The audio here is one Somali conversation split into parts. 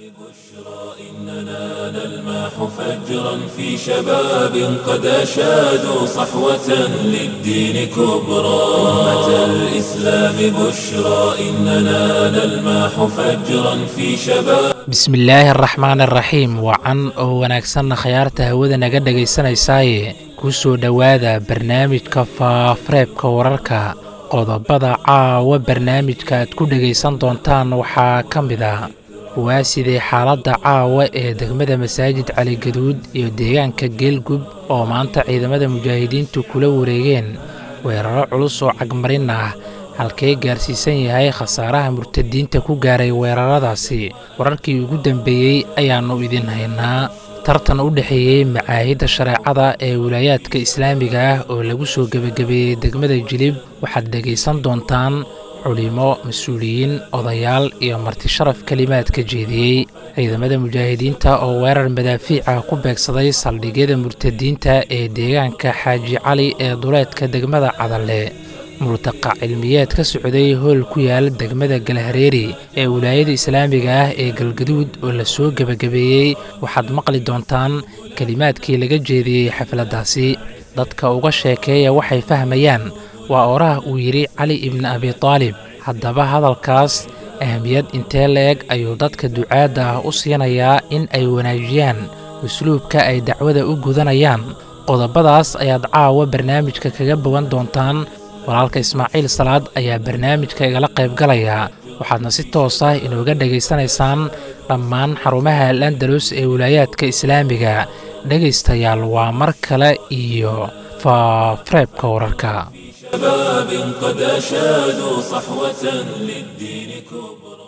إننا نلمح فجرا في شباب قد أشادوا صحوة للدين كبرى أمة الإسلام بشرى إننا نلمح فجرا في شباب bismillaahi araxmaan araxiim wacan oo wanaagsanna khayaarta hawada naga dhegaysanaysaye ku soo dhowaada barnaamijka faafareebka wararka qodobada caawa barnaamijka aad ku dhegaysan doontaan waxaa ka mid a waa sidee xaaladda caawa ee degmada masaajid caligaduud iyo deegaanka geelgub oo maanta ciidamada mujaahidiintu kula wareegeen weeraro culus oo cagmarin ah halkee gaarsiisan yahay khasaaraha murtadiinta ku gaaray weeraradaasi wararkii ugu dambeeyey ayaannu idin haynaa tartan u dhexeeyey macaahidda shareecada ee wilaayaadka islaamiga ah oo lagu soo gebagabeeyey degmada jilib waxaad dhegaysan doontaan culimo mas-uuliyiin odayaal iyo martisharaf kelimaad ka jeediyey ciidamada mujaahidiinta oo weerar madaafiica ku beegsaday saldhigyada murtadiinta ee deegaanka xaaji cali ee duleedka degmada cadalle murtaqa cilmiyeed ka socday hool ku yaala degmada galhareeri ee wilaayada islaamiga ah ee galgaduud oo la soo gebagabeeyey waxaad maqli doontaan kelimaadkii laga jeediyey xafladdaasi dadka uga sheekeeya waxay fahmayaan waa oraha uu yidhi cali ibni abitaalib haddaba hadalkaas ahmiyad intee la-eg ayuu dadka ducaadda ah u siinayaa in ay wanaajiyaan usluubka ay dacwada u gudanayaan qodobadaas ayaad caawa barnaamijka kaga bogan doontaan walaalka ismaaciil salaad ayaa barnaamijka igala qayb galaya waxaadna si toos ah inooga dhegaysanaysaan dhammaan xarumaha landalus ee wilaayaadka islaamiga dhegaystayaal waa mar kale iyo faafareebka wararka شباب قد أشادوا صحوة للدين كبرى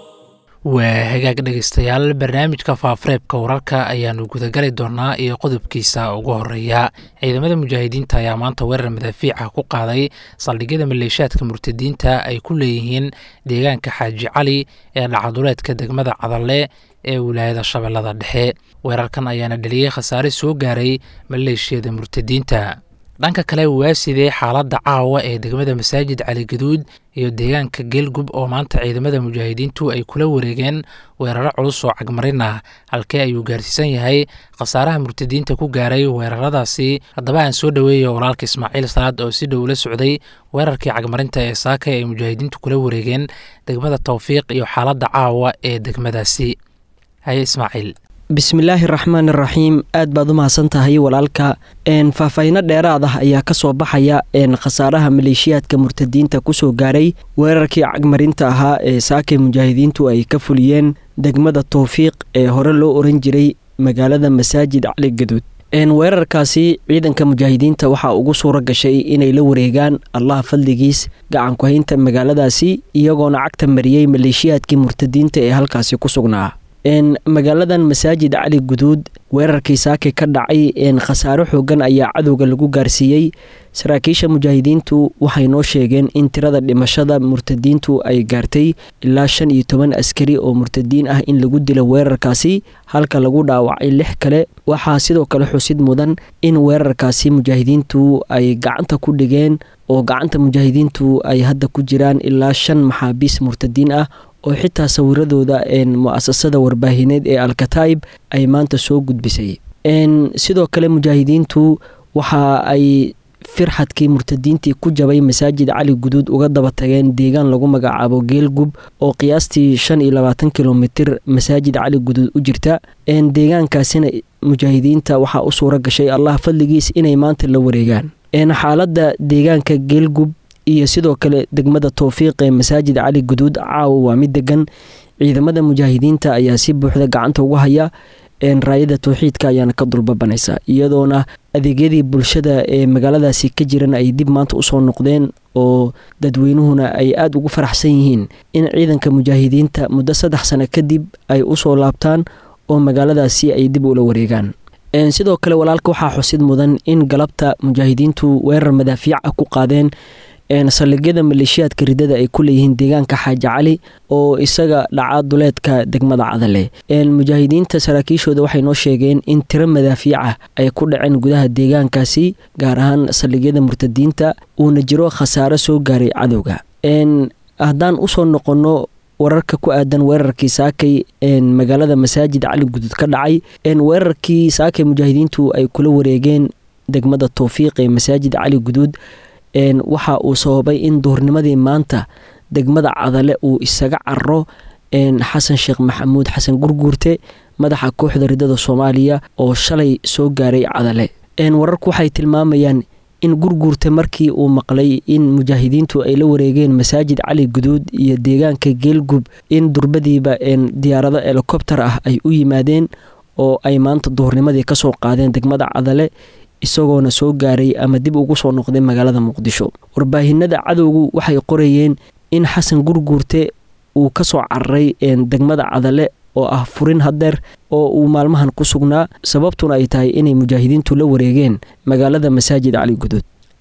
waa hagaag dhegaystayaal barnaamijka faafareebka wararka ayaannu gudagali doonaa iyo qodobkiisa ugu horeeya ciidamada mujaahidiinta ayaa maanta weerar madaafiica ku qaaday saldhigyada maleeshaadka murtadiinta ay ku leeyihiin deegaanka xaaji cali ee dhacaduleedka degmada cadalle ee wilaayada shabeellada dhexe weerarkan ayaana dheliyey khasaare soo gaaray maleeshiyada murtadiinta dhanka kale waa sidee xaaladda caawa ee degmada masaajid caligaduud iyo deegaanka geelgub oo maanta ciidamada mujaahidiintu ay kula wareegeen weeraro culus oo cagmarin ah halkee ayuu gaarsiisan yahay khasaaraha murtadiinta ku gaaray weeraradaasi haddaba aan soo dhoweeyo walaalka ismaaciil salaad oo si dhow la socday weerarkii cagmarinta ee saakay ay mujaahidiintu kula wareegeen degmada towfiiq iyo xaaladda caawa ee degmadaasi haye ismaaciil bismillaahi raxmaan iraxiim aad baad u mahadsan tahay walaalka faahfaahinno dheeraad ah ayaa ka soo baxaya khasaaraha maleeshiyaadka murtadiinta kusoo gaaray weerarkii cagmarinta ahaa ee saakay mujaahidiintu ay ka fuliyeen degmada towfiiq ee hore loo oran jiray magaalada masaajid cali gaduud weerarkaasi ciidanka mujaahidiinta waxaa ugu suura gashay inay la wareegaan allah fadligiis gacanku haynta magaaladaasi iyagoona cagta mariyey maleeshiyaadkii murtadiinta ee halkaasi ku sugnaa magaaladan masaajid cali guduud weerarkii saake ka dhacay khasaaro xoogan ayaa cadowga lagu gaarsiiyey saraakiisha mujaahidiintu waxay noo sheegeen in tirada dhimashada murtadiintu ay gaartay ilaa shan iyo toban askari oo murtadiin ah in lagu dilo weerarkaasi halka lagu dhaawacay lix kale waxaa sidoo kale xusid mudan in weerarkaasi mujaahidiintu ay gacanta ku dhigeen oo gacanta mujaahidiintu ay hadda ku jiraan ilaa shan maxaabiis murtadiin ah oo xitaa sawiradooda mu-asasada warbaahineed ee alkataib ay maanta soo gudbisay sidoo kale mujaahidiintu waxa ay firxadkii murtadiintii ku jabay masaajid cali guduud uga daba tageen deegaan lagu magacaabo geelgub oo qiyaastii shan iyo labaatan kilomitir masaajid cali guduud u jirta deegaankaasina mujaahidiinta waxaa u suura gashay allah fadligiis inay maanta la wareegaan xaaladda deegaanka geelgub iyo sidoo kale degmada towfiiq ee masaajid cali guduud caawa waa mid degan ciidamada mujaahidiinta ayaa si buuxda gacanta uga haya raayada towxiidka ayaana ka dulbabanaysa iyadoona adeegyadii bulshada ee magaaladaasi ka jiran ay dib maanta usoo noqdeen oo dadweynuhuna ay aada ugu faraxsan yihiin in ciidanka mujaahidiinta muddo saddex sano kadib ay usoo laabtaan oo magaaladaasi ay dib ula wareegaan sidoo kale walaalka waxaa xusid mudan in galabta mujaahidiintu weerar madaafiica ku qaadeen saldhigyada maleeshiyaadka ridada ay ku leeyihiin deegaanka xaaji cali oo isaga dhacaa duleedka degmada cadale mujaahidiinta saraakiishooda waxay noo sheegeen in tiro madaafiica ay ku dhaceen gudaha deegaankaasi gaar ahaan saldhigyada murtadiinta uuna jiro khasaaro soo gaaray cadowga haddaan usoo noqonno wararka ku aadan weerarkii saakay magaalada masaajid cali gudud ka dhacay weerarkii saakay mujaahidiintu ay kula wareegeen degmada towfiiq ee masaajid cali guduud waxa uu sababay in duhurnimadii maanta degmada cadale uu isaga caro xasan sheekh maxamuud xasan gurguurte madaxa kooxda ridada soomaaliya oo shalay soo gaaray cadale wararku waxay tilmaamayaan in gurguurta markii uu maqlay in mujaahidiintu ay la wareegeen masaajid cali guduud iyo deegaanka geelgub in durbadiiba diyaarado helikobter ah ay u yimaadeen oo ay maanta duhurnimadii kasoo qaadeen degmada cadale isagoona soo gaaray ama dib ugu soo noqday magaalada muqdisho warbaahinada cadowgu waxay qorayeen in xasan gurguurte uu kasoo cararay degmada cadale oo ah furin hadeer oo uu maalmahan ku sugnaa sababtuna ay tahay inay mujaahidiintu la wareegeen magaalada masaajid cali guduud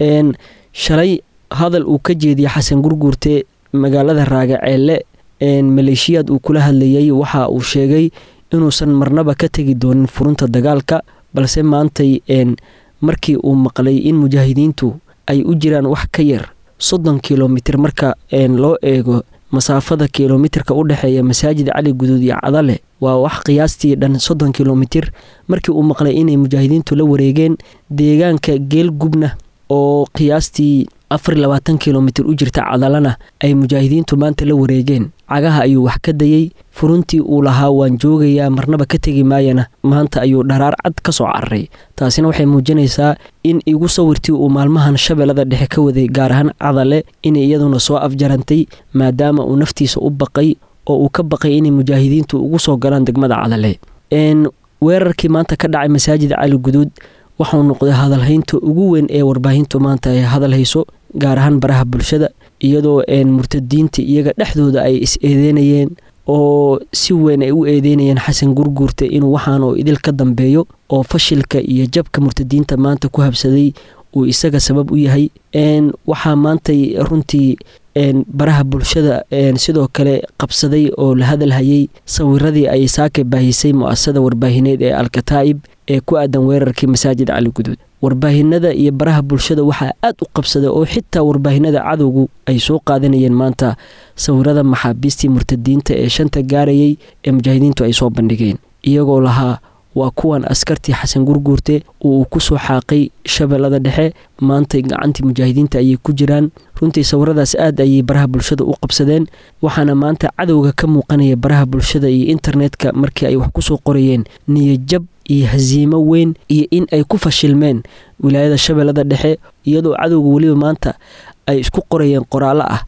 shalay hadal uu ka jeediyey xasan gurguurte magaalada raagaceelle maleeshiyaad uu kula hadlayay waxa uu sheegay inuusan marnaba ka tegi doonin furinta dagaalka balse maantay markii uu maqlay in mujaahidiintu ay u jiraan wax ka yar soddon kilomitir marka loo eego masaafada kilomitirka u dhexeeya masaajid cali guduud iyo cadale waa wax qiyaastii dhan soddon kilomitir markii uu maqlay inay mujaahidiintu la wareegeen deegaanka geelgubna oo qiyaastii afar labaatan kilomitir u jirta cadalana ay mujaahidiintu maanta la wareegeen cagaha ayuu wax ka dayey furuntii uu lahaa waan joogayaa marnaba ka tegi maayana maanta ayuu dharaar cad ka soo cararay taasina waxay muujinaysaa in igu sawirtii uu maalmahan shabeellada dhexe ka waday gaar ahaan cadale inay iyaduna soo afjarantay maadaama uu naftiisa u baqay oo uu ka baqay inay mujaahidiintu ugu soo galaan degmada cadale weerarkii maanta ka dhacay masaajid cali guduud waxau noqday hadalhaynta ugu weyn ee warbaahintu maanta ay hadalhayso gaar ahaan baraha bulshada iyadoo murtadiinta iyaga dhexdooda ay is eedeynayeen oo si weyn ay u eedeynayeen xasan gurguurta inuu waxaanoo idil ka dambeeyo oo fashilka iyo jabka murtadiinta maanta ku habsaday uu isaga sabab u yahay waxaa maantay runtii baraha bulshada sidoo kale qabsaday oo la hadalhayay sawiradii ay saaka baahisay mu-asasada warbaahineed ee alkataa'ib ee ku aadan weerarkii masaajid cali guduud warbaahinada iyo baraha bulshada waxaa aad u qabsaday oo xitaa warbaahinada cadowgu ay soo qaadanayeen maanta sawirada maxaabiistii murtadiinta ee shanta gaarayay ee mujaahidiintu ay soo bandhigeen iyagoo lahaa waa kuwan askartii xasan gurguurte uu ku soo xaaqay shabeellada dhexe maanta gacantii mujaahidiinta ayay ku jiraan runtii sawiradaas aad ayay baraha bulshada u qabsadeen waxaana maanta cadowga ka muuqanaya baraha bulshada iyo internetka markii ay wax kusoo qorayeen niyajab iyo hasiimo weyn iyo in ay ku fashilmeen wilaayada shabeellada dhexe iyadoo cadowga weliba maanta ay isku qorayeen qoraallo ah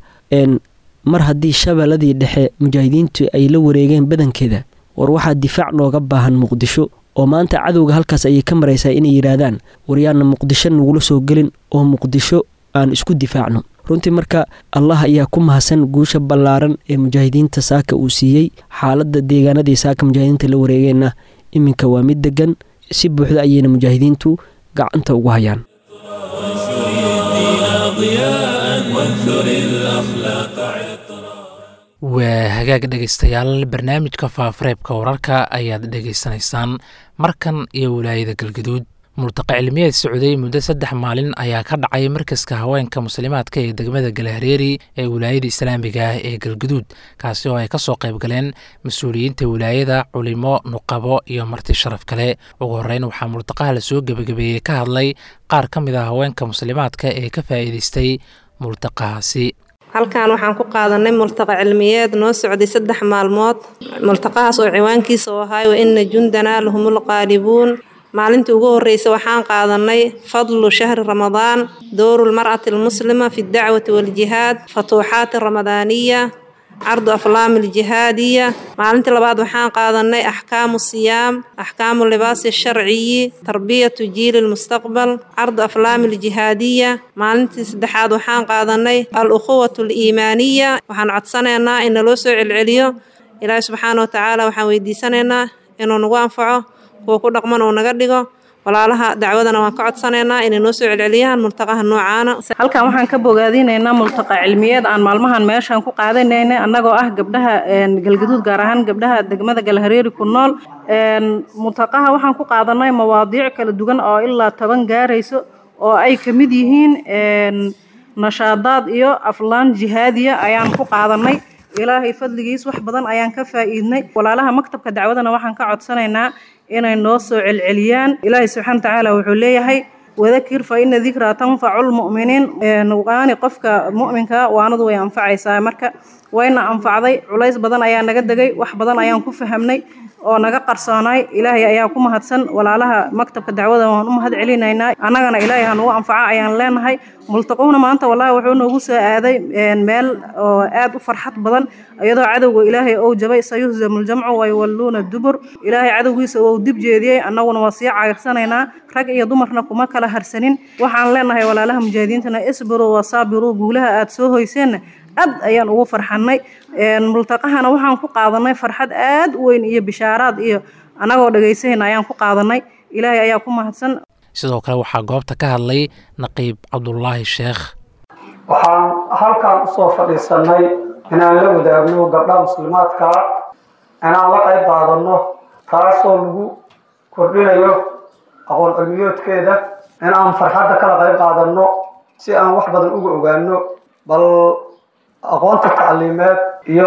mar haddii shabeelladii dhexe mujaahidiintu ay la wareegeen badankeeda war waxaa difaac nooga baahan muqdisho oo maanta cadowga halkaas ayay ka maraysaa inay yidhaahdaan waryaana muqdisho nagula soo gelin oo muqdisho aan isku difaacno runtii marka allah ayaa ku mahadsan guusha ballaaran ee mujaahidiinta saaka uu siiyey xaaladda deegaanadii saaka mujaahidiinta la wareegeenna iminka waa mid degan si buuxda ayayna mujaahidiintu gacanta ugu hayaan waa hagaag dhegaystayaal barnaamijka faafareebka wararka ayaad dhegaysanaysaan markan iyo wilaayada galgaduud multaqa cilmiyeed socday muddo saddex maalin ayaa ka dhacay markaska haweenka muslimaadka ee degmada galhareeri ee wilaayada islaamiga ah ee galgaduud kaasi oo ay ka soo qayb galeen mas-uuliyiinta wilaayada culimo nuqabo iyo marti sharaf kale ugu horreyn waxaa multaqaha lasoo gebagabeeyey ka hadlay qaar ka mid ah haweenka muslimaadka ee ka faa'iidaystay multaqahaasi halkan waxaan ku qaadanay multaqa cilmiyeed noo socday saddex maalmood multaqahaas oo ciwaankiisa u ahay wa ina jundanaa lahumul qaalibuun maalintii ugu horreysa waxaan qaadanay fadlu shahri ramadaan dowru lmar'ati almuslima fi ddacwati waaljihaad fatuuxaati ramadaaniya cardu aflaami aljihaadiya maalintii labaad waxaan qaadanay axkaamu siyaam axkaamu libaasi sharciyi tarbiyatu jiili lmustaqbal cardu aflaami aljihaadiya maalintii saddexaad waxaan qaadanay al ukhuwatu aliimaaniya waxaan codsanaynaa in naloo soo celceliyo ilaahi subxaana wa tacaala waxaan weydiisanaynaa inuu nagu anfaco kuwa ku dhaqman uu naga dhigo walaalaha dacwadana waan ka codsanaynaa inay noo soo celceliyaan multaqaha noocaana halkan waxaan ka bogaadinaynaa multaqa cilmiyeed aan maalmahan meeshaan ku qaadanaynay annagoo ah gabdhaha galgaduud gaar ahaan gabdhaha degmada galhareeri ku nool multaqaha waxaan ku qaadanay mawaadiic kala duwan oo ilaa toban gaarayso oo ay ka mid yihiin nashaadaad iyo aflaan jihaadiya ayaan ku qaadanay ilaahay fadligiis wax badan ayaan ka faa'iidnay walaalaha maktabka dacwadana waxaan ka codsanaynaa inay noo soo celceliyaan ilaahay subxaana watacaala wuxuu leeyahay wadakir fa ina dikraa tanfacu lmu'miniin waani qofka mu'minka waanadu way anfacaysaa marka wayna anfacday culays badan ayaa naga degay wax badan ayaan ku fahamnay oo naga qarsoonay ilaahay ayaa ku mahadsan walaalaha maktabka dacwada waan u mahad celinaynaa annagana ilaahay hanugu anfaca ayaan leenahay multaquhuna maanta wallahi wuxuu noogu soo aaday meel oo aad u farxad badan iyadoo cadowga ilaahay ou jabay sayuhzamu ljamcu wayuwalluuna dubur ilaahay cadowgiisa ou dib jeediyey annaguna waa sii caayirsanaynaa rag iyo dumarna kuma kala harsanin waxaan leenahay walaalaha mujaahidiintana isbiruu wasaabiruu guulaha aad soo hoyseenna aad ayaan ugu farxannay multaqahana waxaan ku qaadanay farxad aad u weyn iyo bishaaraad iyo annagoo dhagaysahayna ayaan ku qaadanay ilaahay ayaa ku mahadsan sidoo kale waxaa goobta ka hadlay naqiib cabdulaahi sheekh waxaan halkan usoo fadhiisanay inaan la wadaagno gabdha muslimaadka inaan la qayb qaadanno taasoo lagu kordhinayo aqoon cilmiyoodkeeda inaan farxadda kala qayb qaadanno si aan wax badan uga ogaano bal aqoonta tacliimeed iyo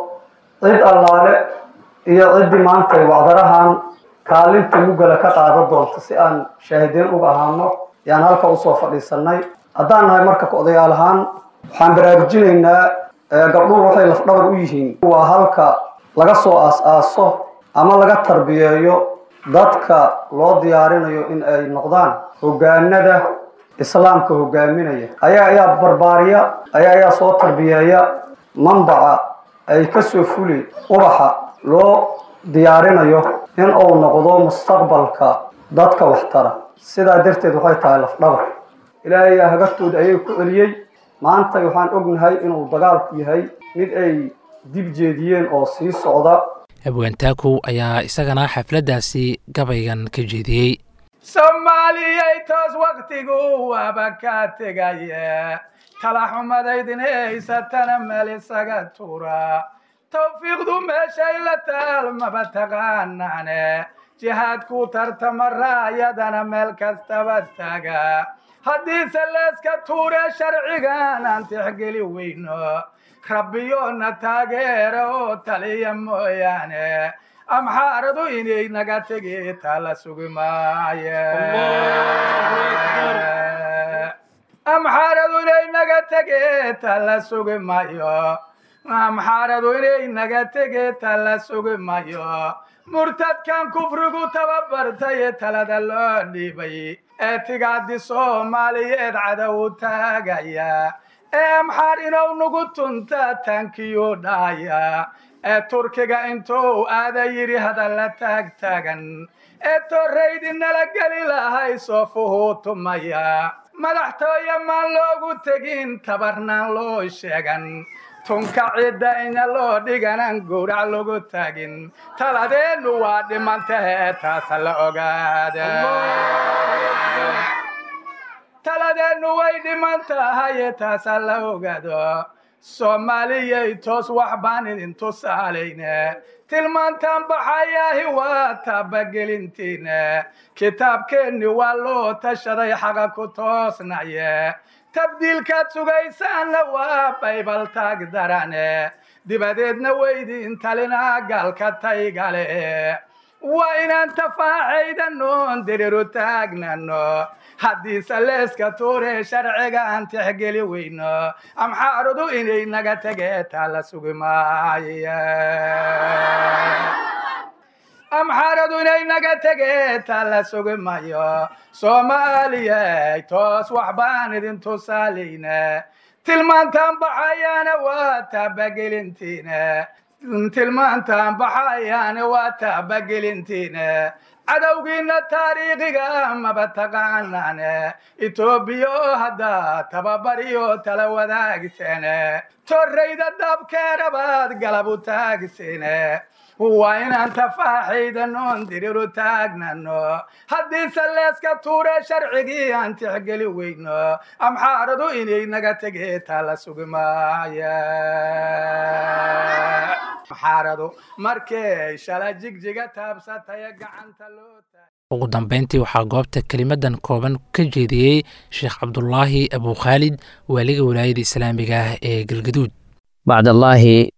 cid allaale iyo ciddii maantay wacdarahan kaalinta mugala ka qaadan doonta si aan shaahidiin uga ahaano yaan halka usoo fadhiisanay haddaan nahay marka odayaal ahaan waxaan baraarujinaynaa gabdhuhu waxay lafdhabar u yihiin waa halka laga soo aas-aaso ama laga tarbiyeeyo dadka loo diyaarinayo in ay noqdaan hogaanada islaamka hogaaminaya ayaa ayaa barbaariya ayaa ayaa soo tarbiyeeya manbaca ay kasoo fuli ubaxa loo diyaarinayo in uu noqdo mustaqbalka dadka waxtara sidaa darteed waxay tahay lafdhabar ilaahay ayaa hagartooda ayay ku celiyey maanta waxaan ognahay inuu dagaalku yahay mid ay dib jeediyeen oo sii socda abwaantaakow ayaa isagana xafladdaasi gabaygan ka jeediyey soomaaliyay toos wakhtigu waaba ka tegaye talaxumadaydin haysatana meel isaga tura tawfiiqdu meeshay la taal maba taqaanaane jihaadku tartama raayadana meel kastaba taga haddiise leeska tuure sharcigan aan tixgeli weyno rabbiyona taageera oo taliya mooyaane amxaaradu inay naga tegi tala sugi maaye amxaaradu inay naga tege tala sugi maayo amxaaradu inay naga tege tala sugi maayo murtadkan kufrigu tababartay talada loo dhiibay ee tigaadi soomaaliyeed cadow taagaya ee amxaar inuu nagu tunta tankiyuu dhahaya ee turkiga intuu aada yidhi hadalla taagtaagan ee torraydi nala geli lahay soofuhuu tumaya madaxtooye maan loogu tegin tabarnaan loo sheegan tunka cidda ina loo dhiganan gowrac lagu taagin taladeennu waa dhimantahe taasa la ogaada taladeennu way dhiman tahaye taasa la ogaado soomaaliyay toos wax baan idin tusaalayne tilmaantaan baxayaahi waa taabagelintiine kitaabkeenni waa loo tashaday xaqa ku toosnaye tabdiilkaad sugaysaanna waa baybal taag darane dibadeedna weydiin talinaa gaalka taygale waa inaan tafaacaydannoon diriru taagnano haddiise leeska tuure sharciga aan tixgeli weyno amxaaradu inay naga tege taa la sugi maaye amxaaradu inay naga tege taa la sugi maayo soomaaliyay toos wax baan idin tusaalayne tilmaantaan baxayaana waa taabagelintiine tilmaantaan baxayaana waa taabagelintiine cadowgiina taariikhiga maba taqaanaane etoobiya oo hadda tababariyo tala wadaagteene torrayda dabkeerabaad galab u taagseene waa inaan tafaaxaydanoon diriru taagnano haddiise leeska tuure sharcigii aan tixgeli weyno amxaaradu inay naga tege taa la sugi maaya amxaaradu markay shala jigjiga taabsataye gacanta loo ugu dambeyntii waxaa goobta kelimadan kooban ka jeediyey sheekh cabdulaahi abukhaalid waaliga walaayada islaamiga ah ee galgaduud bacdallaahi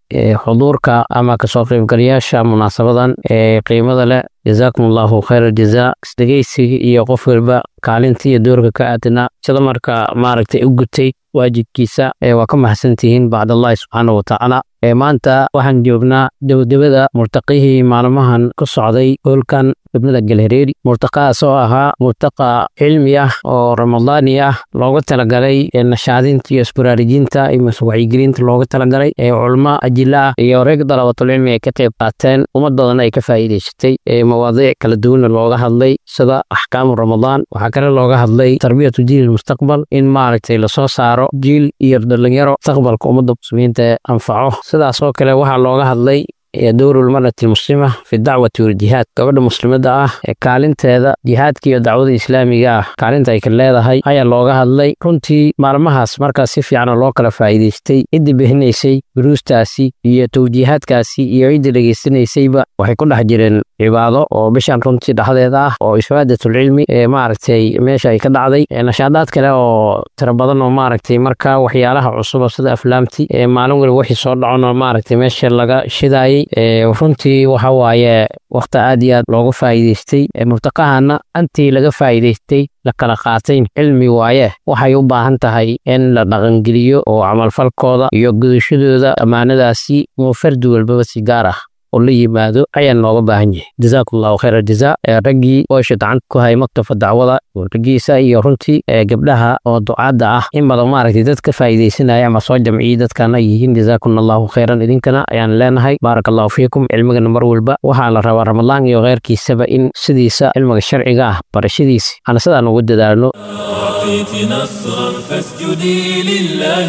xuduurka ama kasoo qaybgalayaasha munaasabadan ee qiimada leh jazaakum allahu khayr aljazaa isdhegeysiga iyo qof walba kaalinta iyo doorka ka aadna sida marka maaragtay u gutay waajibkiisa waa ka mahadsantihiin bacdallahi subxaana watacaala maanta waxaan joognaa dowdabada murtaqihii maalmahan ku socday hoolkan degmada galhareeri murtaqahaas oo ahaa murtaqa cilmi ah oo ramadaani ah looga talagalay nashaadinta iyo isbaraarujinta iyo wacyigelinta looga talagalay ee culmo ajila ah iyo reeg dalabatulcilmi ay ka qayb qaateen ummadoodana ay ka faa'iidaysatay mawaadiic kala duwanna looga hadlay sida axkaamu ramadaan waxaa kale looga hadlay tarbiyatu jiil mustaqbal in maaragtay lasoo saaro jiil iyo dhalinyaro mustaqbalka ummadda muslimiinta anfaco sidaas oo kale waxaa looga hadlay dowru lmarati muslima fi dacwati waljihaad gabadha muslimadda ah ee kaalinteeda jihaadka iyo dacwada islaamiga ah kaalinta ay ka leedahay ayaa looga hadlay runtii maalmahaas markaas si fiican loo kala faa'iidaystay ciddii bixinaysay duruustaasi iyo towjiihaadkaasi iyo ciddii dhegaystanaysayba waxay ku dhex jireen cibaado oo bishan runtii dhexdeeda ah oo ifaadatul-cilmi ee maaragtay meesha ay ka dhacday nashaadaad kale oo tiro badan oo maaragtay marka waxyaalaha cusuba sida aflaamti ee maalin waliba wixii soo dhaconoo maaragtay meesha laga shidaayay runtii waxa waaye wakhti aad iyo aad looga faa'iidaystay murtaqahana antii laga faa'iidaystay la kala qaatayn cilmi waaye waxay u baahan tahay in la dhaqangeliyo oo camalfalkooda iyo gudashadooda ammaanadaasi uu fardi walbaba si gaar ah oo la yimaado ayaa nooga baahan yahay jazaakum allahu khayr aljazaa raggii oosha gacanta ku hay maktafa dacwada raggiisa iyo runtii gabdhaha oo ducaadda ah in badan maaragtay dad ka faa'iidaysanaya ama soo jamciyey dadkana yihiin jazaakum allahu khayran idinkana ayaan leenahay baaraka allahu fiikum cilmigana mar walba waxaa la rabaa ramadaan iyo kheyrkiisaba in sidiisa cilmiga sharciga ah barashadiisa aan sidaan ugu dadaalno أعطيت نصرا فاسجدي لله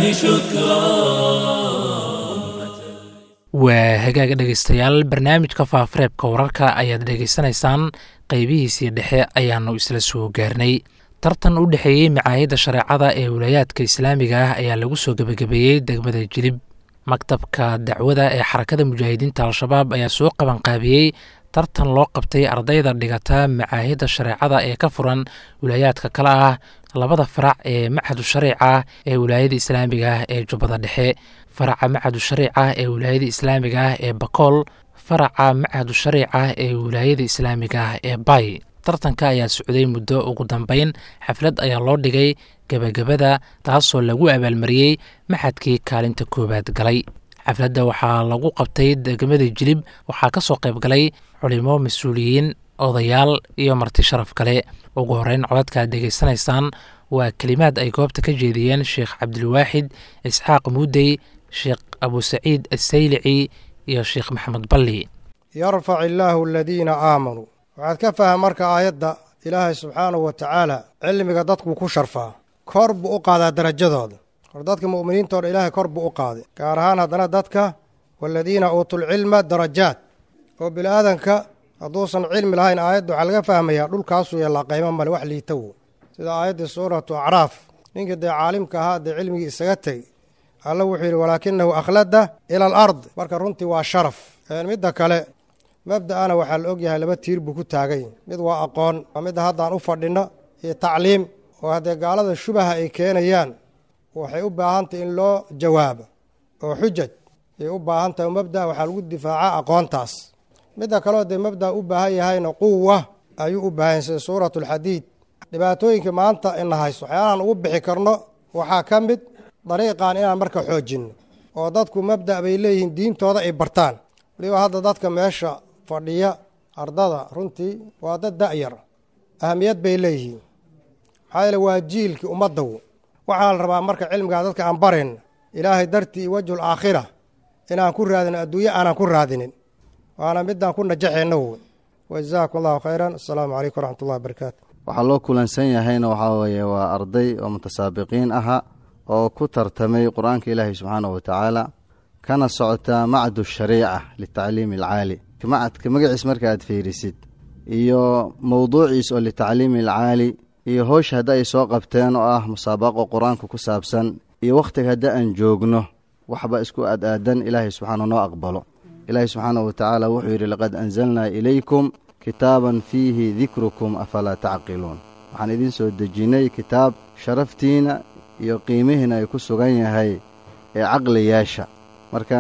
شكرا waa hagaaga dhegaystayaal barnaamijka faafareebka wararka ayaad dhegaysanaysaan qaybihiisii dhexe ayaanu isla soo gaarnay tartan u dhexeeyey macaahidda shareecada ee wilaayaadka islaamiga ah ayaa lagu soo gebagabeeyey degmada jilib maktabka dacwada ee xarakada mujaahidiinta al-shabaab ayaa soo qabanqaabiyey tartan loo qabtay ardayda dhigata macaahidda shareecada ee ka furan wilaayaadka kale ah labada farac ee machadu shariica ee wilaayada islaamiga ah ee jubbada dhexe faraca machadu shariica ee wilaayada islaamiga ah ee bakool faraca machadu shariica ee wilaayada islaamiga ah ee bay tartanka ayaa socday muddo ugu dambeyn xaflad ayaa loo dhigay gebagabada taasoo lagu abaalmariyey maxadkii kaalinta koowaad galay xafladda waxaa lagu qabtay degmada jilib waxaa ka soo qayb galay culimo mas-uuliyiin odayaal iyo marti sharaf kale ugu horeyn codadka aad dhegaysanaysaan waa kelimaad ay goobta ka jeediyeen sheekh cabdilwaaxid isxaaq muudey sheekh abusaciid assaylici iyo sheekh maxamed balli yarfac illaahu aladiina aamanuu waxaad ka faham marka aayadda ilaahay subxaanahu wa tacaala cilmiga dadkuu ku sharfaa kor buu u qaadaa darajadooda hor dadka mu'miniinta o dhan ilaahay kor buu u qaaday gaar ahaan haddana dadka waaladiina uutuulcilma darajaad oo bini'aadanka hadduusan cilmi lahayn aayadda waxaa laga fahmayaa dhulkaasuu yeellaa qaymo male wax liita wo sida aayaddii suuratu acraaf ninkii dee caalimka ahaa dee cilmigii isaga tegey alla wuxuu yidhi walaakinahu akhlada ila al ard marka runtii waa sharaf midda kale mabda'ana waxaa la og yahay laba tiir buu ku taagay mid waa aqoon waa midda haddaan u fadhinno iyo tacliim oo haddee gaalada shubaha ay keenayaan waxay u baahan tahay in loo jawaabo oo xujaj ay u baahan tahay mabda' waxaa lagu difaacaa aqoontaas midda kaleo dee mabda' u baahan yahayna quwa ayuu u baahan sida suuratu alxadiid dhibaatooyinka maanta ina hayso waxyaalahan ugu bixi karno waxaa ka mid dariiqan inaan marka xoojinno oo dadku mabda' bay leeyihiin diintooda ay bartaan waliba hadda dadka meesha fadhiya ardada runtii waa dad da'yar ahamiyad bay leeyihiin maxaa yeele waa jiilkii ummaddaw waxaa la rabaa marka cilmigaa dadka aan barayn ilaahay dartii wajhul aakhira inaan ku raadino adduunye aanan ku raadinin waana midaan ku najaxayna woy wajazaakum allahu khayran assalaamu calaykum waraxmat ullahi wabarakaatu waxaa loo kulansan yahayna waxaa weeye waa arday oo mutasaabiqiin aha oo ku tartamay qur-aanka ilaahi subxaanahu wa tacaala kana socota macdu shariica litacliimi alcaali macadka magaciis marka aad fiirisid iyo mowduuciis oo litacliimi alcaali iyo howsha hadda ay soo qabteen oo ah musaabaqo qur-aanka ku saabsan iyo wakhtiga hadda aan joogno waxba isku aad-aadan ilaahay subxaana noo aqbalo ilaahi subxaanahu wa tacaala wuxuu yidhi laqad anzalnaa ilaykum kitaaban fiihi dikrukum afalaa tacqiluun waxaan idiin soo dejinnay kitaab sharaftiina iyo qiimihiina ay ku sugan yahay ee caqliyaasha markaan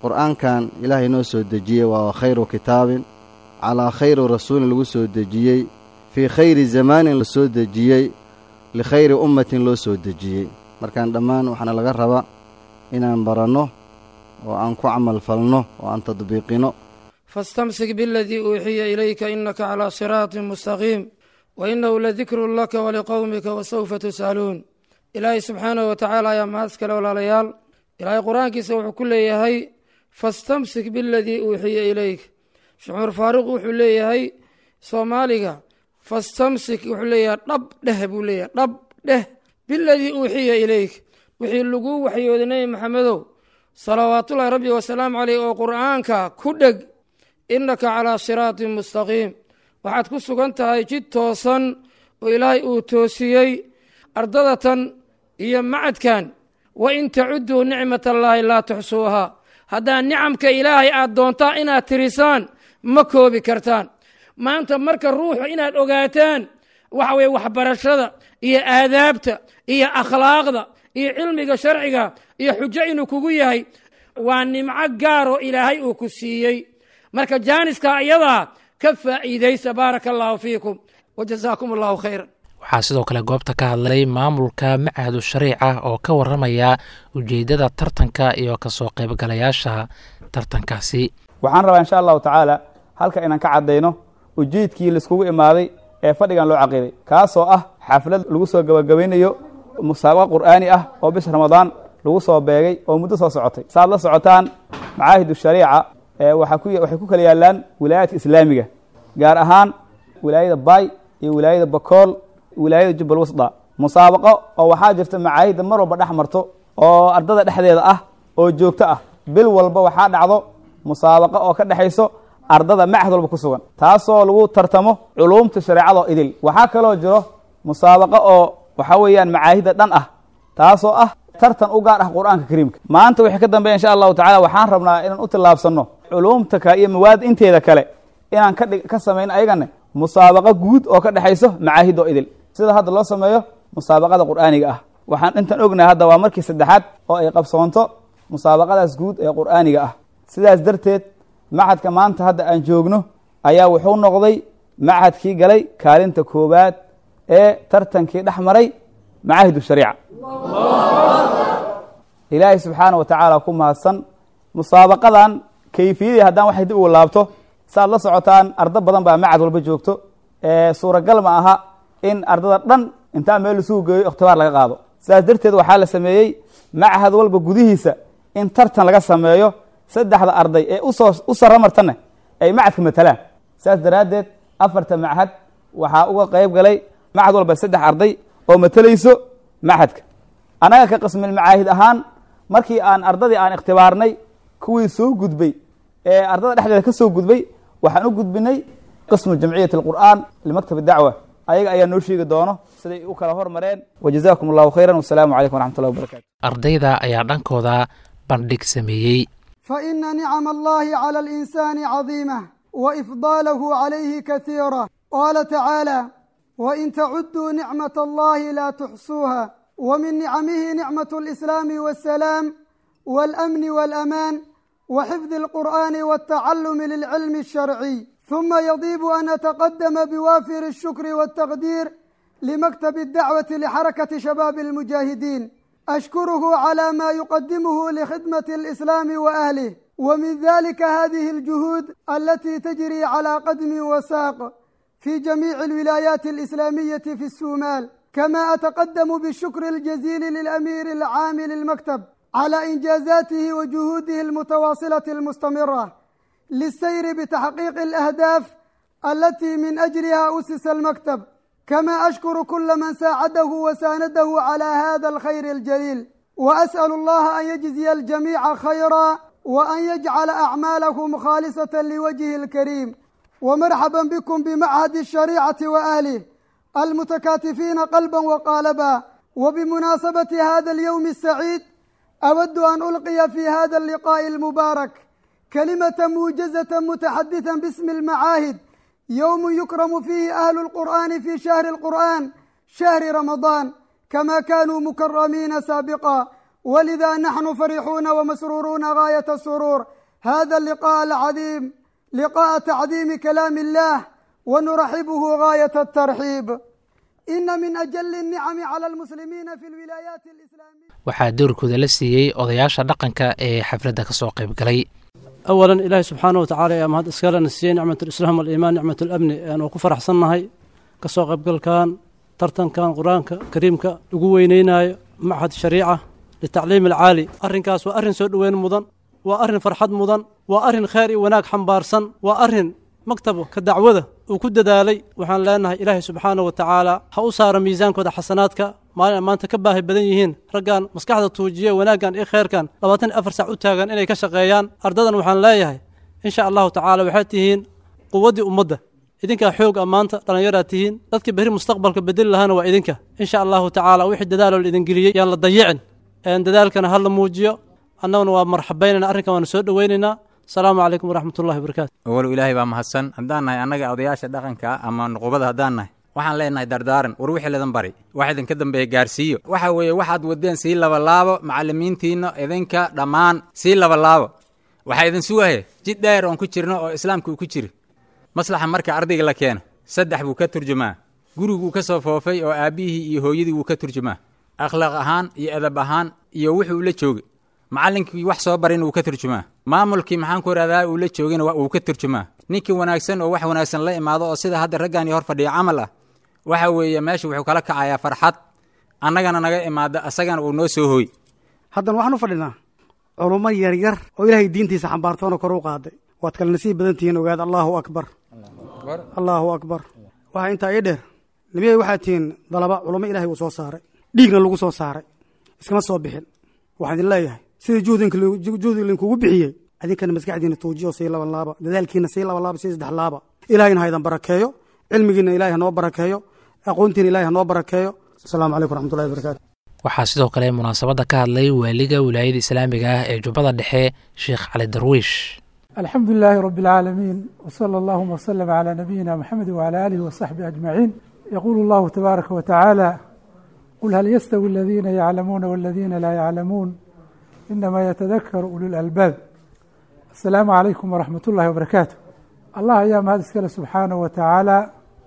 qur'aankan ilaahay noo soo dejiyey waa khayru kitaabin calaa khayri rasuulin lagu soo dejiyey fii khayri zamaanin la soo dejiyey likhayri ummatin loo soo dejiyey markaan dhammaan waxaana laga rabaa inaan baranno oo aan ku camal falno oo aan tadbiiqino fastamsik biladii uuxiya ilayka innaka calaa siraatin mustaqiim wa innahu ladikrun laka waliqowmika wasawfa tus'aluun ilaahay subxaanahu wa tacaala ayaa mahad iskale walaalayaal ilaahay qur-aankiisa wuxuu ku leeyahay fastamsik biladii uuxiya ilayk shucuur faaruq wuxuu leeyahay soomaaliga fastamsik wuxuu leeyahay dhab dheh buu leeyahay dhab dheh biladii uuxiya ilayk wixii lagu waxyooday nebi maxamedow salawaatullaahi rabbi wasalaamu caleyh oo qur'aanka ku dheg innaka calaa siraatin mustaqiim waxaad ku sugan tahay jid toosan oo ilaahay uu toosiyey ardadatan iyo macadkan wa in tacudduu nicmatallaahi laa tuxsuuhaa haddaad nicamka ilaahay aad doontaa inaad tirisaan ma koobi kartaan maanta marka ruuxu inaad ogaataan waxa weeye waxbarashada iyo aadaabta iyo akhlaaqda iyo cilmiga sharciga iyo xujo inuu kugu yahay waa nimco gaaroo ilaahay uu ku siiyey marka jaaniska iyadaa ka faa'iidaysa baaraka allaahu fiikum wa jasaakum allahu khayran waxaa sidoo kale goobta ka hadlay maamulka machadu shariica oo ka waramaya ujeeddada tartanka iyo kasoo qaybgalayaasha tartankaasi waxaan rabaa insha allahu tacaala halka inaan ka caddayno ujeedkii laiskugu imaaday ee fadhigan loo caqiiday kaasoo ah xaflad lagu soo gabagabaynayo musaabaqa qur'aani ah oo bisha ramadaan lagu soo beegay oo muddo soo socotay saaad la socotaan macaahidu shariica waxay ku kala yaalaan wilaayaadka islaamiga gaar ahaan wilaayada baay iyo wilaayada bakool wilaayada jubbal wasda musaabaqo oo waxaa jirta macaahidda mar walba dhex marto oo ardada dhexdeeda ah oo joogto ah bil walba waxaa dhacdo musaabaqo oo ka dhexayso ardada machad walba ku sugan taasoo lagu tartamo culuumta shareecadoo idil waxaa kaloo jiro musaabaqo oo waxaa weeyaan macaahidda dhan ah taasoo ah tartan u gaar ah qur-aanka kariimka maanta wixii ka dambeya insha allahu tacala waxaan rabnaa inaan u tillaabsanno culuumta kale iyo mawaad inteeda kale inaan ka dhig ka samayn ayagana musaabaqo guud oo ka dhexayso macaahid oo idil sida hadda loo sameeyo musaabaqada qur'aaniga ah waxaan intaan ognahay hadda waa markii saddexaad oo ay qabsoonto musaabaqadaas guud ee qur'aaniga ah sidaas darteed machadka maanta hadda aan joogno ayaa wuxuu noqday machadkii galay kaalinta koowaad ee tartankii dhex maray macaahidu shariica ilaahay subxaana wa tacaala ku mahadsan musaabaqadan kayfiyadii haddaan waxay dib ugu laabto saaad la socotaan ardo badan baa macad walba joogto suuragal ma aha in ardada dhan intaa meel isugu geeyo ikhtibaar laga qaado sidaas darteed waxaa la sameeyey machad walba gudihiisa in tartan laga sameeyo saddexda arday ee usoo u saramartana ay macadka matalaan saas daraaddeed afarta machad waxaa uga qayb galay machad walba saddex arday oo matalayso machadka annaga ka qismil macaahid ahaan markii aan ardadii aan ikhtibaarnay kuwii soo gudbay ee ardada dhexdeeda ka soo gudbay waxaan u gudbinay qismu jamciyat alqur'aan limaktab dacwa ayaga ayaa noo sheegi doono siday u kala hormareen wajazaakum allahu khayran wasalaamu calaykum waraxmat ullahi wabarakatu ardayda ayaa dhankooda bandhig sameeyey فإن نعم الله على الإنسان عظيمة وإفضاله عليه كثيرة قال تعالى وإن تعدوا نعمة الله لا تحصوها ومن نعمه نعمة الإسلام والسلام والأمن والأمان وحفظ القرآن والتعلم للعلم الشرعي ثم يضيب أن أتقدم بوافر الشكر والتقدير لمكتب الدعوة لحركة شباب المجاهدين أشكره على ما يقدمه لخدمة الإسلام وأهله ومن ذلك هذه الجهود التي تجري على قدم وساق في جميع الولايات الإسلامية في السومال كما أتقدم بالشكر الجزيل للأمير العام للمكتب على إنجازاته وجهوده المتواصلة المستمرة للسير بتحقيق الأهداف التي من أجلها أسس المكتب كما أشكر كل من ساعده وسانده على هذا الخير الجليل وأسأل الله أن يجزي الجميع خيرا وأن يجعل أعمالهم خالصة لوجهه الكريم ومرحبا بكم بمعهد الشريعة وأهله المتكاتفين قلبا وقالبا وبمناسبة هذا اليوم السعيد أود أن ألقي في هذا اللقاء المبارك كلمة موجزة متحدثا باسم المعاهد يوم يكرم فيه أهل القرآن في شهر القرآن شهر رمضان كما كانوا مكرمين سابقا ولذا نحن فرحون ومسرورون غاية السرور هذا اللقاء العظيم لقاء تعظيم كلام الله ونرحبه غاية الترحيب إن من أجل النعم على المسلمين في الولايات الإسلامية waxaa doorkooda la siiyey odayaasha dhaqanka ee xafladda ka soo qayb galay أولا إلهي سبحانه وتعالى يا مهد إسكالنا سيئ نعمة الإسلام والإيمان نعمة الأمن أنا ku faraxsannahay kasoo qaybgalkan tartankan qur-aanka kariimka lagu weyneynayo machad shariica litacliim alcaali arrinkaas waa arrin soo dhoweyn mudan waa arrin farxad mudan waa arrin khayr iyo wanaag xambaarsan waa arrin maktabka dacwada uu ku dadaalay waxaan leenahay ilaahay subxaana wa tacaala ha u saaro miisaankooda xasanaadka maalin ay maanta ka baahi badan yihiin raggan maskaxda tuujiya wanaaggan iyo khayrkan labaatan iyo afar sac u taagan inay ka shaqeeyaan ardadan waxaan leeyahay insha allahu tacaala waxaad tihiin quwaddii ummadda idinkaa xoog ammaanta dhallinyaraad tihiin dadkii berri mustaqbalka bedeli lahaana waa idinka insha allahu tacaala wixii dadaaloo la idin geliyey yaan la dayicin dadaalkana ha la muujiyo annaguna waa marxabaynayna arrinkan waanu soo dhoweynaynaa asalaamu calaykum waraxmat ullahi wabarakaatu awalow ilaahay baa mahadsan haddaan nahay annaga odayaasha dhaqanka ama nuqubada haddaan nahay waxaan leenahay dardaaran war wixii ladan bari wax idinka dambeeya gaarsiiyo waxa weeye waxaad wadeen sii labalaabo macallimiintiinna idinka dhammaan sii labalaabo waxaa idin sugahe jid dheer oon ku jirno oo islaamka uu ku jiri maslaxa marka ardayga la keeno saddex buu ka turjumaa guriguu ka soo foofay oo aabbihii iyo hooyadii wuu ka turjumaa akhlaaq ahaan iyo edab ahaan iyo wuxuu la joogay macallinkii wax soo barin wuu ka turjumaa maamulkii maxaan ku ihahdaa uu la joogayna wuu ka turjumaa ninkii wanaagsan oo wax wanaagsan la imaado oo sida hadda raggan iyo hor fadhiya camal ah waxa weeye meesha wuxuu kala kacayaa farxad annagana naga imaada asagana uu noo soo hooy haddana waxaan u fadhinaa culummo yaryar oo ilaahay diintiisa xambaartoona kor u qaaday waad kala nasiib badan tihiin ogaada allaahu akbar allaahu akbar waxaa intaa ii dheer nimiyay waxaad tihiin dalaba culummo ilahay uu soo saaray dhiigna lagu soo saaray iskama soo bixin waxaan idin leeyahay sida juhdinka juhdiga linkugu bixiyey idinkana maskaxdiina tuujiyo sii laban laaba dadaalkiina sii laban laaba sii saddex laaba ilahayna ha idan barakeeyo cilmigiina ilahay ha noo barakeeyo aqoontiina ilahay ha noo barakeeyo asalaamu calaykum raxmatullahi wabarakatu waxaa sidoo kale munaasabadda ka hadlay waaliga wilaayada islaamiga ah ee jubbada dhexe sheekh cali darwiish الحمد لله رب العالمين وصلى اللهم وسلم على نبينا محمد وعلى آله وصحبه أجمعين يقول الله تبارك وتعالى قل هل يستوي الذين يعلمون والذين لا يعلمون إنما يتذكر أولو الألباب السلام عليكم ورحمة الله وبركاته الله أيام هذا سكال سبحانه وتعالى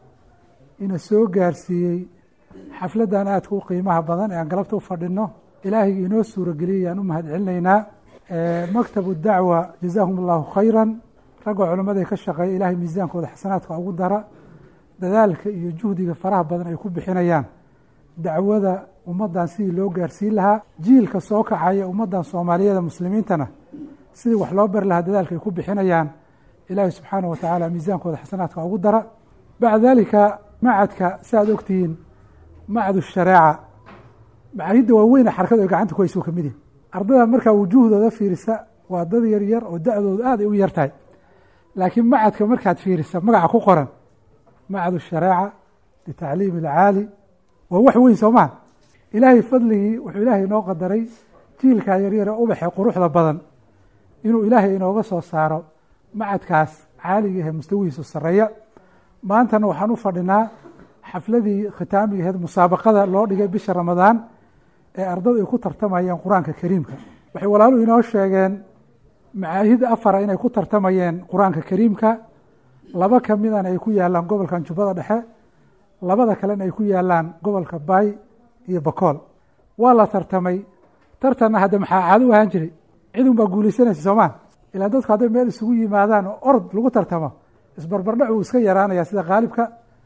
إن سوء قارسيي حفلة أنا أتكو قيمها بضان يعني قلبت وفردنه إلهي إنو سورة قليا أنهم هاد علينا maktabu dacwa jazaahum allahu khayran ragoo culammaday ka shaqeeya ilaahay miisaankooda xasanaadka ugu dara dadaalka iyo juhdiga faraha badan ay ku bixinayaan dacwada ummaddan sidii loo gaarsiin lahaa jiilka soo kacaya ummaddan soomaaliyeeda muslimiintana sidii wax loo bari lahaa dadaalka ay ku bixinayaan ilaahay subxaana wa tacaala miisaankooda xasanaadka ugu dara bacda dalika macadka si aad ogtihiin macadu shareeca macaahidda waaweyne xarakadu ay gacanta ku hayso ka mid yihin ardada markaa wujuuhdooda fiirisa waa dad yar yar oo da-doodu aad ay u yar tahay laakiin macadka markaad fiirisa magaca ku qoran macadu shareeca litacliim alcaali waa wax weyn soo maha ilaahay fadligii wuxuu ilaahay inoo qadaray jiilkaa yaryar ee ubaxee quruxda badan inuu ilaahay inooga soo saaro macadkaas caaliga ahe mustawihiisu sareeya maantana waxaan u fadhinaa xafladii khitaamiga aheed musaabaqada loo dhigay bisha ramadaan ee ardadu ay ku tartamayeen qur-aanka kariimka waxay walaaluhu inoo sheegeen macaahid afara inay ku tartamayeen qur-aanka kariimka laba ka midana ay ku yaalaan gobolkan jubbada dhexe labada kalena ay ku yaalaan gobolka baay iyo bakool waa la tartamay tartanna hadda maxaa caado u ahaan jiray cidun baa guulaysanaysa soomaa ilaa dadku hadday meel isugu yimaadaan oo orod lagu tartamo isbarbardhac uu iska yaraanaya sida khaalibka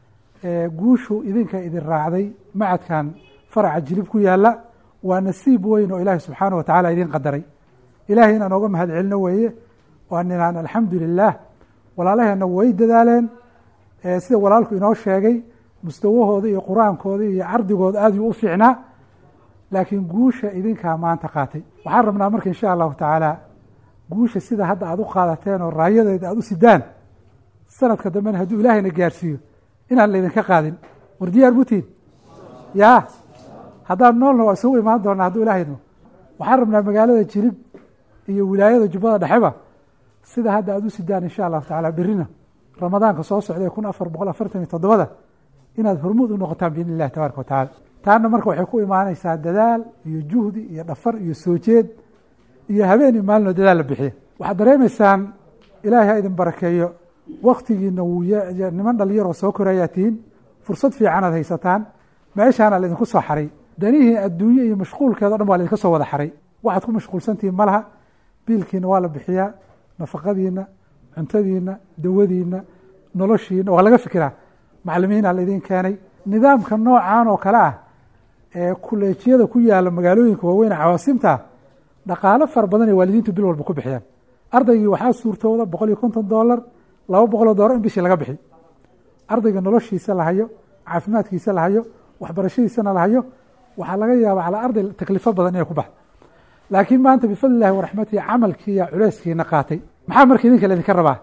guushu idinka idin raacday macadkan faraca jilib ku yaala waa nasiib weyn oo ilaahi subxaana wa tacala idin qadaray ilaahay inaan ooga mahad celino weeye waa ninaan alxamdu lilaah walaalaheenna way dadaaleen sida walaalku inoo sheegay mustawahooda iyo qur-aankooda iyo cardigooda aad yuu u fiicnaa laakiin guusha idinkaa maanta qaatay waxaan rabnaa marka insha allahu tacaala guusha sida hadda aad u qaadateen oo raayadeeda aad u sidaan sanadka dambena hadduu ilaahayna gaarsiiyo inaan laydinka qaadin war diyaar butiin yaa haddaan noolna waa isugu imaan doonaa hadduu ilaahayno waxaan rabnaa magaalada jilib iyo wilaayada jubbada dhexeba sida hadda aad u sidaan insha allahu tacaala berrina ramadaanka soo socda ee kun afar boqol afartan iyo toddobada inaad hormuud u noqotaan biidni illahi tabaaraka wa tacaala taana marka waxay ku imaanaysaa dadaal iyo juhdi iyo dhafar iyo soo jeed iyo habeen iyo maalinoo dadaal la bixiya waxaad dareemaysaan ilaahay ha idin barakeeyo waktigiina wuu niman dhalinyaroo soo korayaa tihiin fursad fiicanaad haysataan meeshaana laydinku soo xaray danihii adduunye iyo mashquulkeeda o dhan waa laydinka soo wada xaray waxaad ku mashquulsantihiin ma laha biilkiina waa la bixiyaa nafaqadiina cuntadiina dawadiina noloshiina waa laga fikiraa macalimiina laydin keenay nidaamka noocan oo kale ah ee kuleejyada ku yaala magaalooyinka waaweyn cawaasimta dhaqaalo fara badan ee waalidiintu bil walba ku bixiyaan ardaygii waxaa suurtooda boqol iyo konton doolar laba boqoloo doolar in bishii laga bixi ardayga noloshiisa la hayo caafimaadkiisa la hayo waxbarashadiisana la hayo waxaa laga yaaba calaa arday taklifo badan inay ku baxdo laakiin maanta bifadli illahi waraxmatihi camalkiiya culeyskiina qaatay maxaa marka idinka laydinka rabaa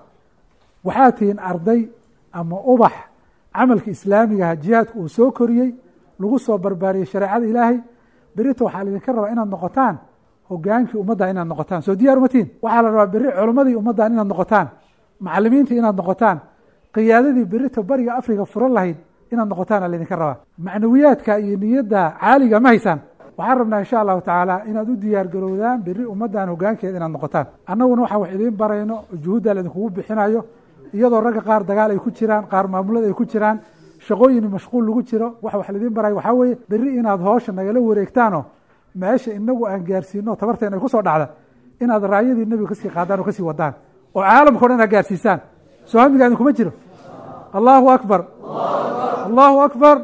waxaa tihiin arday ama ubax camalka islaamigaha jihaadka uu soo koriyey lagu soo barbaariyey shareecada ilaahay berita waxaa laydinka rabaa inaad noqotaan hogaankii ummadda inaad noqotaan soo diyaar umatiin waxaa la rabaa beri culimmadii ummaddan inaad noqotaan macalimiintii inaad noqotaan qiyaadadii berita bariga afrika furan lahayd inaad noqotaan laydinka rabaa macnawiyaadka iyo niyadda caaliga ma haysaan waxaan rabnaa insha allahu tacaala inaad u diyaar garowdaan beri ummaddan hogaankeeda inaad noqotaan annaguna waxaan wax idiin barayno juhudda laydinkugu bixinayo iyadoo ragga qaar dagaal ay ku jiraan qaar maamulada ay ku jiraan shaqooyin mashquul lagu jiro wax wax laydin barayo waxaa weeye berri inaad hoosha nagala wareegtaanoo meesha inagu aan gaarsiino tabarteena ay ku soo dhacda inaad raayadii nebiga kasii qaadaan oo kasii wadaan oo caalamka o dhan aad gaarsiisaan soo hamiga idinkuma jiro allahu akbar allahu akbar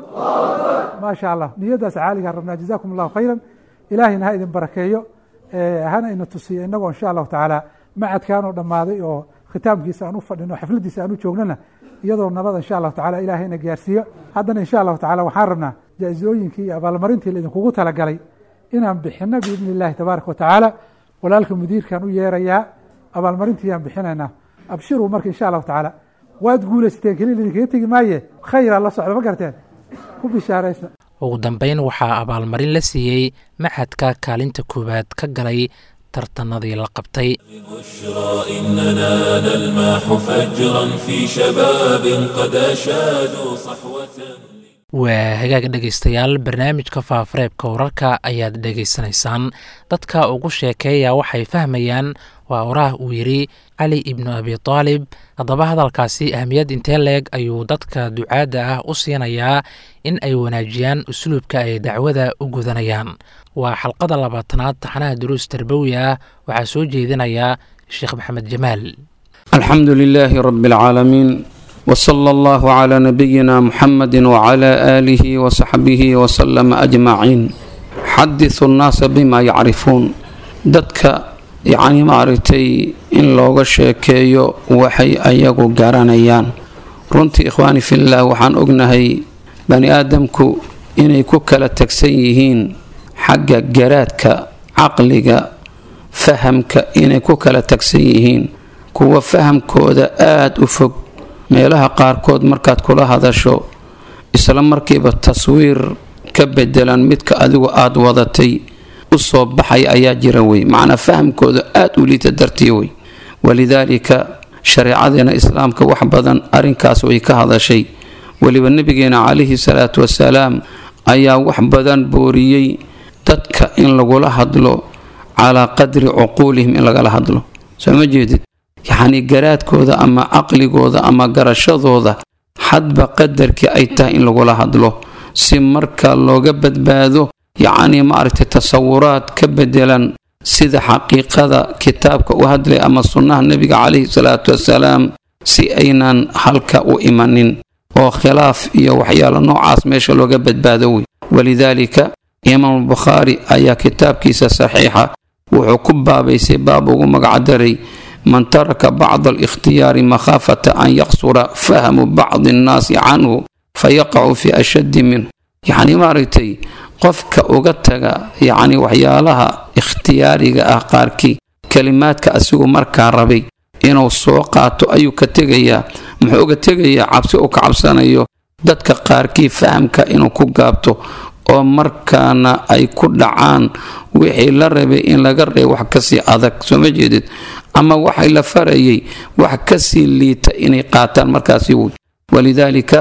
maa sha allah niyadaas caaligaan rabnaa jazakum allahu khayran ilaahayna ha idin barakeeyo hana ina tusiyo inagoo insha allahu tacaala macadkaanoo dhammaaday oo khitaamkiisa aan u fadhino xafladiisa aan u joognana iyadoo nabada insha allahu tacala ilaahayna gaarsiiyo haddana insha allahu tacala waxaan rabnaa jaa-isooyinkii iyo abaalmarintii laidinkugu talagalay inaan bixino biidni illahi tabaaraka watacaala walaalka mudiirkaan u yeerayaa abaalmarintiiyaan bixinaynaa abshiruu marka insha allahu tacaala waad guulaysateen keli idinkaga tegi maaye khayraa la socda ma garteen ku bishaaraysa ugu dambeyn waxaa abaalmarin la siiyey maxadka kaalinta koowaad ka galay tartanadii la qabtay بشرى إننا نلمح فجرا في شباب قد أشادوا صحوة waa hagaag dhegaystayaal barnaamijka faafareebka wararka ayaad dhegaysanaysaan dadka ugu sheekeeya waxay fahmayaan waa oraah uu yidhi cali ibnu abi taalib haddaba hadalkaasi ahmiyad intee leeg ayuu dadka ducaadda ah u siinayaa in ay wanaajiyaan usluubka ay dacwada u gudanayaan waa xalqada labaatanaad taxanaha duruus tarbawi ah waxaa soo jeedinaya sheekh maxamed jamaal الحمد لله رب العالمين وصلى الله على نبينا محمد وعلى آله وصحبه وسلم أجمعين حدثوا الناس بما يعرفون ددك يعني maaragtay in looga sheekeeyo waxay ayagu garanayaan runtii ikhwaani fillah waxaan ognahay bani aadamku inay ku kala tagsan yihiin xagga garaadka caqliga fahamka inay ku kala tagsan yihiin kuwa fahamkooda aada u fog meelaha qaarkood markaad kula hadasho isla markiiba taswiir ka bedelan midka adigu aada wadatay u soo baxay ayaa jira wey macnaa fahamkooda aada u liita dartii wey walidaalika shareecadeena islaamka wax badan arrinkaas way ka hadashay weliba nabigeena calayhi salaatu wasalaam ayaa wax badan booriyey dadka in lagula hadlo calaa qadri cuquulihim in lagala hadlo soo ma jeedid yacnii garaadkooda ama caqligooda ama garashadooda hadba qadarkii ay tahay in lagula hadlo si marka looga badbaado yacnii maaragtay tasawuraad ka bedelan sida xaqiiqada kitaabka u hadlay ama sunnaha nebiga calayhi salaatu wasalaam si aynan halka u imanin oo khilaaf iyo waxyaalo noocaas meesha looga badbaado wey walidaalika imaam bukhaari ayaa kitaabkiisa saxiixa wuxuu ku baabaysay baab ugu magacdaray man taraka bacda alikhtiyaari makhaafata an yaqsura fahmu bacdi annaasi canhu fayaqacu fi ashaddi minhu yacni maaragtay qofka uga taga yacni waxyaalaha ikhtiyaariga ah qaarkii kelimaadka asigu markaa rabay inuu soo qaato ayuu ka tegayaa muxuu uga tegayaa cabsi uu ka cabsanayo dadka qaarkii fahamka inuu ku gaabto oo markaana ay ku dhacaan wixii la rabay in laga reey wax kasii adag soo ma jeedid ama waxay la farayay wax kasii liita inay qaataan markaasi wey walidaalika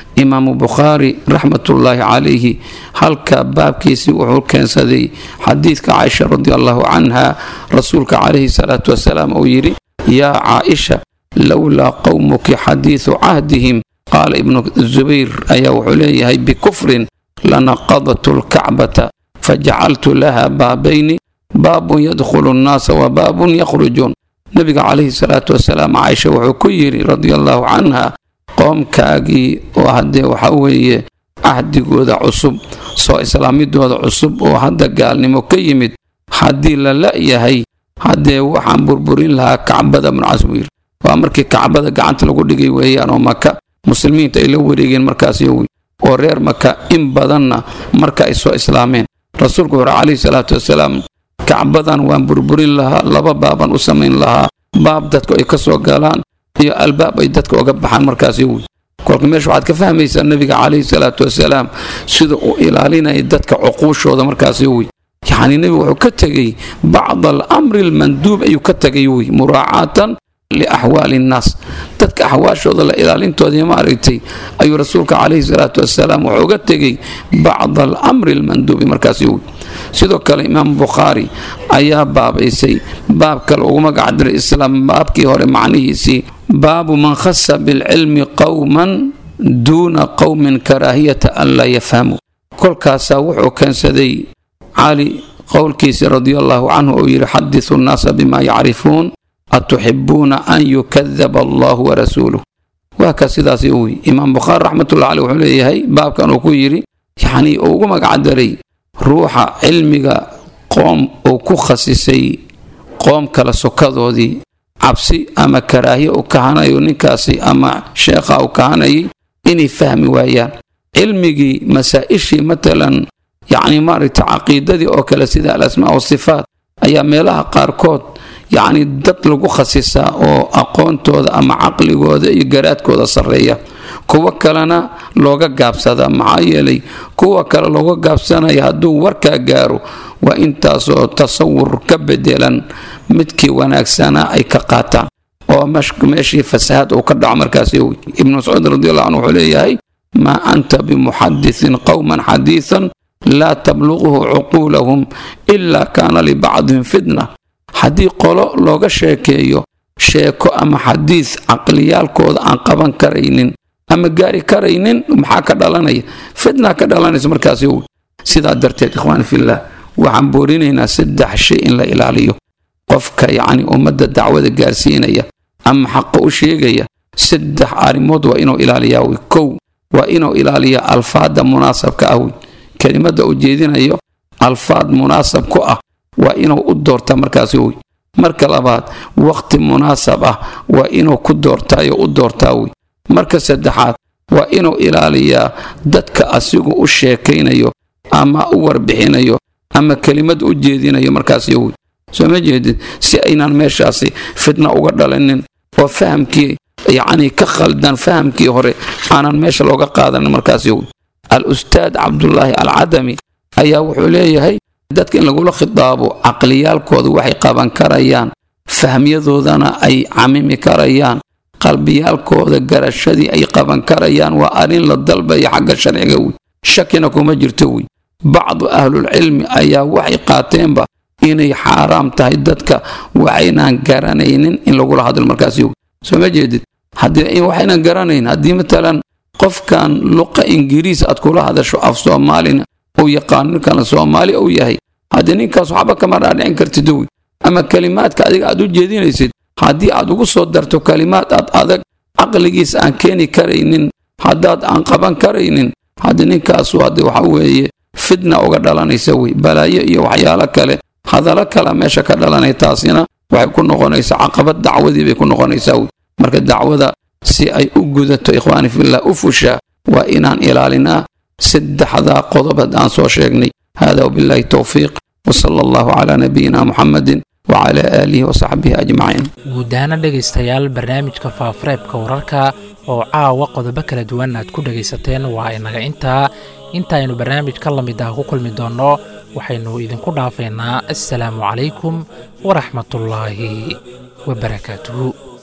imaamu bukhaari raxmatullaahi calayhi halka baabkiisii wuxuu keensaday xadiidka caaisha radi allahu canha rasuulka calayhi salaatu wasalaam uu yidhi yaa caaisha lowlaa qowmuki xadiidu cahdihim qaala ibnu zubayr ayaa wuxuu leeyahay bikufrin lanaqadtu lkacbata fajacaltu laha baabayni baabun yadkhulu nnaasa wa baabun yakhrujuun nabiga calayhi salaatu wasalaam caaisha wuxuu ku yidhi radia allahu canha qoomkaagii oo haddee waxa weeye cahdigooda cusub soo islaamidooda cusub oo hadda gaalnimo ka yimid haddii la la'yahay haddee waxaan burburin lahaa kacbada muncas buu yidhi waa markii kacbada gacanta lagu dhigay weeyaan oo maka muslimiinta ay la wareegeen markaas yowi oo reer maka in badanna marka ay soo islaameen rasuulku wuxuu calayhi salaatu wasalaam kacbadan waan burburin lahaa laba baabaan u samayn lahaa baab dadku ay ka soo galaan iyo albaab ay dadka uga baxaan markaas yowi kolka meesha waxaad ka fahmaysaa nebiga calayhi salaatu wasalaam sida uu ilaalinaya dadka cuquushooda markaas yowi yacni nebigu wuxuu ka tegey bacd alamri almanduub ayuu ka tegay yowi muraacaatan liaxwaali innaas dadka axwaashooda la ilaalintoodii maaragtay ayuu rasuulka calayhi salaatu wasalaam wuxuu uga tegey bacda alamri almanduubi markaas yowi sidoo kale imaam bukhaari ayaa baabaysay baab kale ugu magac diray islaam baabkii hore macnihiisii baabu man khasa bilcilmi qowman duuna qowmin karaahiyata an laa yafhamu kolkaasaa wuxuu keensaday cali qowlkiisii radia allahu canhu uu yidhi xadisu nnaasa bima yacrifuun atuxibuuna an yukadaba allahu warasuuluh waa ka sidaas wy imaam bukhaari raxmatullah caleh wuxuu leeyahay baabkan uu ku yidhi yacnii uu ugu magacdaray ruuxa cilmiga qoom uu ku khasisay qoom kala sokadoodii cabsi ama karaahiye u kahanayo ninkaasi ama sheekha uu kahanayay inay fahmi waayaan cilmigii masaa-ishii matalan yacni maaragtay caqiidadii oo kale sida alasmaa wasifaat ayaa meelaha qaarkood yacni dad lagu khasisaa oo aqoontooda ama caqligooda iyo garaadkooda sarreeya kuwo kalena looga gaabsadaa maxaa yeelay kuwa kale looga gaabsanaya hadduu warkaa gaaro waa intaasoo tasawur ka bedelan midkii wanaagsanaa ay ka qaataan oo meeshii fasahaad uu ka dhaco markaas yowi ibnu mascuud radiallahu canhu wuxuu leeyahay maa anta bimuxadisin qowman xadiisan laa tabluquhu cuquulahum ilaa kaana libacdihim fitna haddii qolo looga sheekeeyo sheeko ama xadiis caqliyaalkooda aan qaban karaynin ama gaari karaynin maxaa ka dhalanaya fitna ka dhalanaysa markaas yowi sidaa darteed ikhwaani fillah waxaan boorinaynaa saddex shay in la ilaaliyo qofka yacni ummadda dacwada gaarsiinaya ama xaqa u sheegaya saddex arrimood waa inuu ilaaliyaa wy kow waa inuu ilaaliya alfaadda munaasabka ah wy kelimadda uu jeedinayo alfaad munaasab ku ah waa inuu u doortaa markaas wy marka labaad wakhti munaasab ah waa inuu ku doortaayo u doortaa wy marka saddexaad waa inuu ilaaliyaa dadka asigu u sheekaynayo ama u warbixinayo ama kelimad u jeedinayo markaas yowi soo ma jeedid si aynaan meeshaasi fitna uga dhalanin oo fahamkii yacni ka khaldan fahamkii hore aanan meesha looga qaadanin markaas yowi al ustaad cabdulaahi alcadami ayaa wuxuu leeyahay dadka in lagula khitaabo caqliyaalkooda waxay qaban karayaan fahmyadoodana ay camimi karayaan qalbiyaalkooda garashadii ay qaban karayaan waa arrin la dalbaya xagga sharciga wey shakina kuma jirto wey bacdu ahlulcilmi ayaa waxay qaateenba inay xaaraam tahay dadka waxaynan garanaynin in lagula hadlo markaas yowi soo ma jeedid haddii waxaynan garanayn haddii matalan qofkan luqa ingiriis aad kula hadasho af soomaalina uu yaqaano ninkana soomaali uu yahay haddii ninkaas waxba kama dhaadhicin kartid wey ama kelimaadka adiga aad u jeedinaysid haddii aad ugu soo darto kalimaad aad adag caqligiis aan keeni karaynin haddaad aan qaban karaynin haddii ninkaasu hadde waxa weeye fitna uga dhalanaysa wey balaayo iyo waxyaalo kale hadallo kala meesha ka dhalanaya taasina waxay ku noqonaysaa caqabad dacwadii bay ku noqonaysaa wey marka dacwada si ay u gudato ikhwaani fillah u fushaa waa inaan ilaalinaa saddexdaa qodob haddaan soo sheegnay hada wabillahi towfiiq wsala allahu calaa nabiyina muxamedin wcala aalihi wasaxbihi ajmaciin guud ahaana dhegaystayaal barnaamijka faafareebka wararka oo caawa qodobo kala duwan aad ku dhegaysateen waa inaga intaa intaaynu barnaamij ka lamid ah ku kulmi doonno waxaynu idinku dhaafaynaa assalaamu calaykum waraxmatullaahi wabarakaatuhu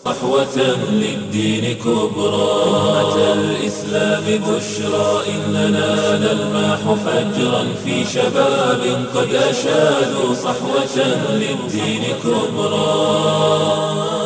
صحوة للدين كبرى أمة الإسلام بشرى إننا نلمح فجرا في شباب قد أشادوا صحوة للدين كبرى